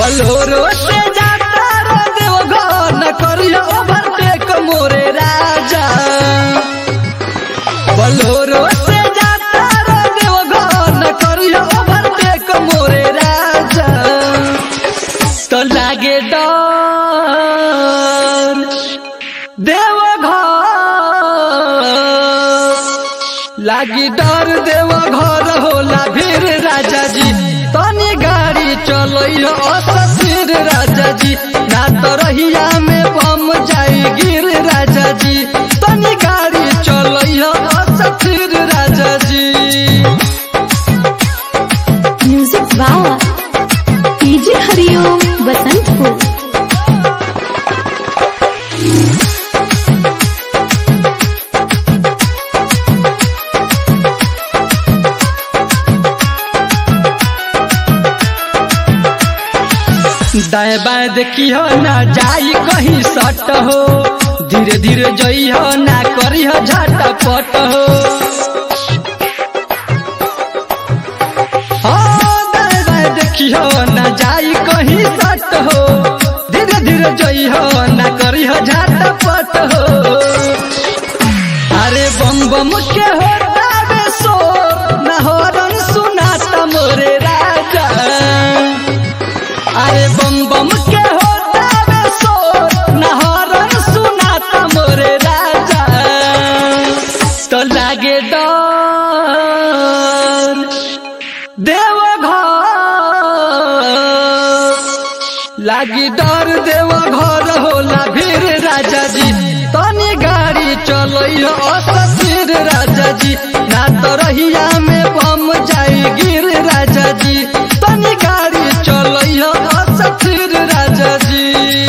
बलोरो से जाता रे देवघर न करियो ओवरटेक मोरे राजा बलोरो से जाता रे देवघर न करियो ओवरटेक मोरे राजा तो लागे डर देवघर लागी डर देवघर होला भीर राजा जी तनी गाड़ी चलो असफिर राजा जी ना तो रहिया में बम जाई गिर राजा जी तनी गाड़ी चलो असफिर राजा जी म्यूजिक बावा डीजे हरिओम बसंतपुर दाएं बाएं देखियो ना जाई कहीं सट हो धीरे धीरे जइहो ना करिहो झटपट हो हाँ, दाएं बाएं देखियो ना जाई कहीं सट हो धीरे धीरे जइहो ना करिहो झटपट हो अरे बम बम के होता बे शोर ना हॉर्न सुनाता मोरे राजा अरे बम बम के होता बे शोर ना हॉर्न सुनाता मोरे राजा तो लागे डर देवघर लागी डर देवघर होला भीर राजा जी तनी गाड़ी चलो असफिर राजा जी ना तो रहिया में बम जाई गिर राजा जी तनी गाड़ी चलो असफिर राजा जी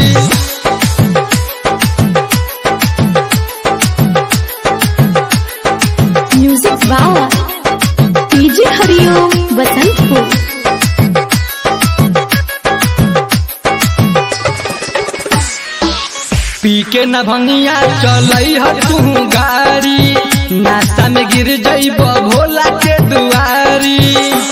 म्यूजिक बावा डीजे हरिओम बसंतपुर पी के न भंगिया चलई ह तू गाड़ी नाश्ता में गिर जइब भोला के दुआरी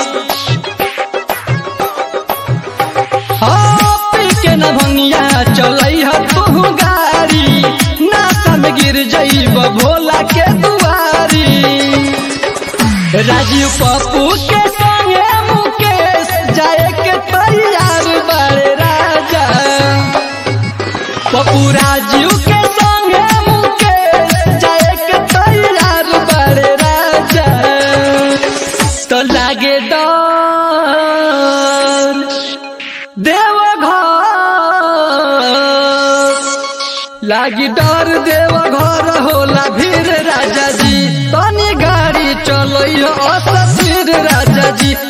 हाँ, पी के न भंगिया चलई ह तू गाड़ी नाश्ता में गिर जइब भोला के दुआरी राजीव पप्पू के संगे मुकेश जाए के तैयार बड़े राजा पप्पू राजीव के संगे मुकेश जाए के तैयार बड़े राजा तो लागे डर देवघर लागी डर देवघर होला भीर राजा जी तनी गाड़ी चलो असफिर राजा जी